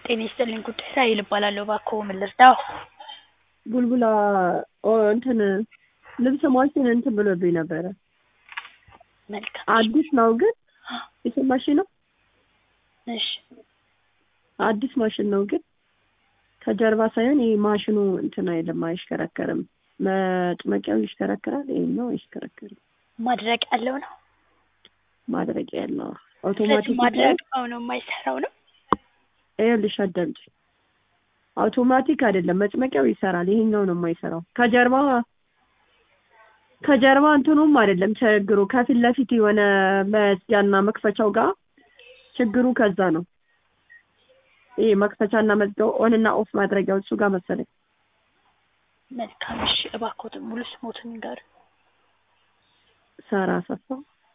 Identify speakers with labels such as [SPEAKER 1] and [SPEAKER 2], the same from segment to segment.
[SPEAKER 1] ጤና ይስጥልኝ ጉዳይ ራሔል እባላለሁ እባክዎ ምን ልርዳዎ?
[SPEAKER 2] ቡልቡላ እንትን ልብስ ማሽን እንትን ብሎብኝ ነበረ
[SPEAKER 1] መልካም
[SPEAKER 2] አዲስ ነው ግን የሰማሽኝ ነው
[SPEAKER 1] እሺ
[SPEAKER 2] አዲስ ማሽን ነው ግን ከጀርባ ሳይሆን ይሄ ማሽኑ እንትን አይልም አይሽከረከርም መጥመቂያው ይሽከረከራል ይሄኛው አይሽከረከርም
[SPEAKER 1] ማድረቅ ያለው ነው
[SPEAKER 2] ማድረቂያ ያለው
[SPEAKER 1] ስለዚህ
[SPEAKER 2] አውቶማቲክ
[SPEAKER 1] ማድረቂያው ነው የማይሰራው ነው
[SPEAKER 2] ይኸውልሽ አዳምጪ አውቶማቲክ አይደለም መጭመቂያው ይሰራል ይሄኛው ነው የማይሰራው ከጀርባ ከጀርባ እንትኑም አይደለም ችግሩ ከፊት ለፊት የሆነ መዝጊያና መክፈቻው ጋር ችግሩ ከዛ ነው ይሄ መክፈቻና መዝጊያው ኦን እና ኦፍ ማድረጊያው እሱ ጋር መሰለኝ
[SPEAKER 1] መልካም እሺ እባክዎት ሙሉ ስሞትን ንገሩኝ
[SPEAKER 2] ሳራ አሰፋ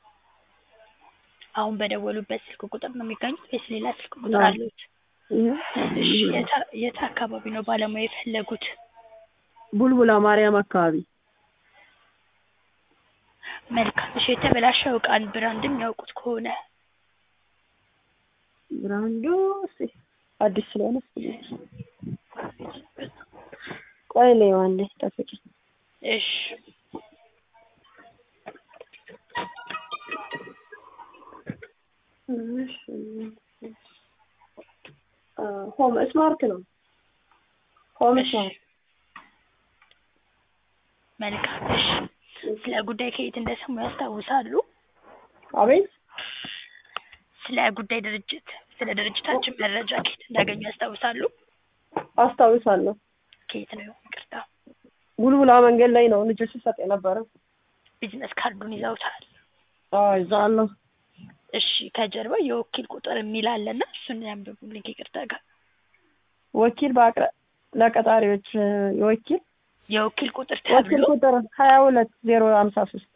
[SPEAKER 1] አሁን በደወሉበት ስልክ ቁጥር ነው የሚገኙት ወይስ ሌላ ስልክ ቁጥር
[SPEAKER 2] አዎ።
[SPEAKER 1] አለዎት
[SPEAKER 2] ይሄ
[SPEAKER 1] እሺ የት- የት አካባቢ ነው ባለሙያ የፈለጉት
[SPEAKER 2] ቡልቡላ ማርያም አካባቢ
[SPEAKER 1] መልካም እሺ የተበላሸው እቃን ብራንድም ያውቁት ከሆነ
[SPEAKER 2] ብራንዱ እስኪ አዲስ ስለሆነ እስኪ ቆይ ልየው አንዴ ጠብቂኝ
[SPEAKER 1] እሺ
[SPEAKER 2] ሆም ስማርት ነው ሆም
[SPEAKER 1] እሺ
[SPEAKER 2] ስማርት
[SPEAKER 1] መልካም እሺ ስለ ጉዳይ ከየት እንደሰሙ ያስታውሳሉ
[SPEAKER 2] አቤት
[SPEAKER 1] ስለ ጉዳይ ድርጅት ስለ ድርጅታችን መረጃ ከየት እንዳገኙ ያስታውሳሉ
[SPEAKER 2] አስታውሳለሁ
[SPEAKER 1] ከየት ነው ይቅርታ
[SPEAKER 2] ቡልቡላ መንገድ ላይ ነው ልጆች ሲሰጥ የነበረው
[SPEAKER 1] ቢዝነስ ካርዱን ይዘውታል
[SPEAKER 2] አዎ ይዛለሁ
[SPEAKER 1] እሺ ከጀርባ የወኪል ቁጥር የሚል አለና እሱን ያንብቡልኝ ከይቅርታ ጋር
[SPEAKER 2] ወኪል በአቅረ ለቀጣሪዎች የወኪል
[SPEAKER 1] የወኪል ቁጥር
[SPEAKER 2] ወኪል
[SPEAKER 1] ተብሎ
[SPEAKER 2] ቁጥር ሀያ ሁለት ዜሮ ሀምሳ ሶስት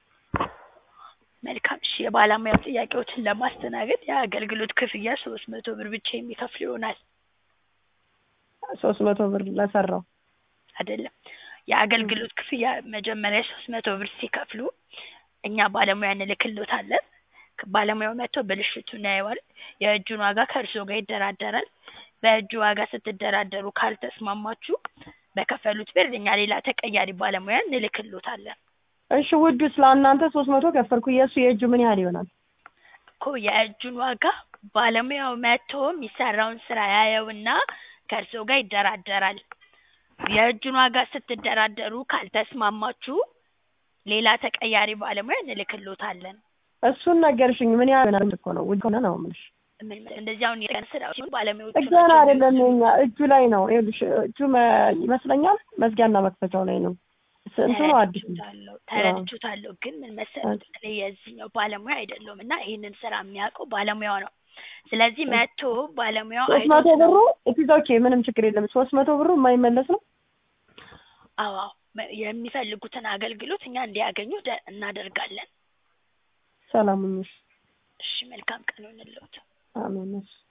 [SPEAKER 1] መልካም እሺ የባለሙያው ጥያቄዎችን ለማስተናገድ የአገልግሎት ክፍያ ሶስት መቶ ብር ብቻ የሚከፍሉ ይሆናል
[SPEAKER 2] ሶስት መቶ ብር ለሰራው
[SPEAKER 1] አይደለም የአገልግሎት ክፍያ መጀመሪያ ሶስት መቶ ብር ሲከፍሉ እኛ ባለሙያ እንልክልዎታለን ባለሙያው መጥቶ ብልሽቱን ያየዋል የእጁን ዋጋ ከእርስዎ ጋር ይደራደራል በእጁ ዋጋ ስትደራደሩ ካልተስማማችሁ በከፈሉት ብር እኛ ሌላ ተቀያሪ ባለሙያ እንልክልዎታለን
[SPEAKER 2] እሺ ውዱ ስለ እናንተ ሶስት መቶ ከፈልኩ የእሱ የእጁ ምን ያህል ይሆናል
[SPEAKER 1] እኮ የእጁን ዋጋ ባለሙያው መጥቶ የሚሰራውን ስራ ያየውና ከእርስዎ ጋር ይደራደራል የእጁን ዋጋ ስትደራደሩ ካልተስማማችሁ ሌላ ተቀያሪ ባለሙያ እንልክልዎታለን
[SPEAKER 2] እሱን ነገርሽኝ ምን ያህል ይሆናል እኮ ነው ውድ ሆነ ነው የምልሽ
[SPEAKER 1] ምን መሰለህ እንደዚህ አሁን የቀን ስራ ሲሆን ባለሙያዎቹ
[SPEAKER 2] ጥገና
[SPEAKER 1] ናቸው
[SPEAKER 2] አይደለም
[SPEAKER 1] የሚወስኑት።
[SPEAKER 2] የኛ እጁ ላይ ነው ይኸውልሽ እጁ መ- ይመስለኛል መዝጊያና መክፈቻው ላይ ነው ስ- እንትኑ አዲስ ነው
[SPEAKER 1] ተረድቼዎታለሁ ተረድቼዎታለሁ ግን ምን መሰለህ እኔ የዚህኛው ባለሙያ አይደለሁም እና ይህንን ስራ የሚያውቀው ባለሙያው ነው ስለዚህ መጥቶ ባለሙያው
[SPEAKER 2] ሶስት መቶ
[SPEAKER 1] አይቶት ነው
[SPEAKER 2] ብሩ ኢትስ ኦኬ ምንም ችግር የለም ሶስት መቶ ብሩ የማይመለስ ነው
[SPEAKER 1] አዎ አዎ መ- የሚፈልጉትን አገልግሎት እኛ እንዲያገኙ ደ- እናደርጋለን
[SPEAKER 2] ሰላም ሁኚ
[SPEAKER 1] እሺ መልካም ቀን ይሁንልዎት
[SPEAKER 2] አሜን እሺ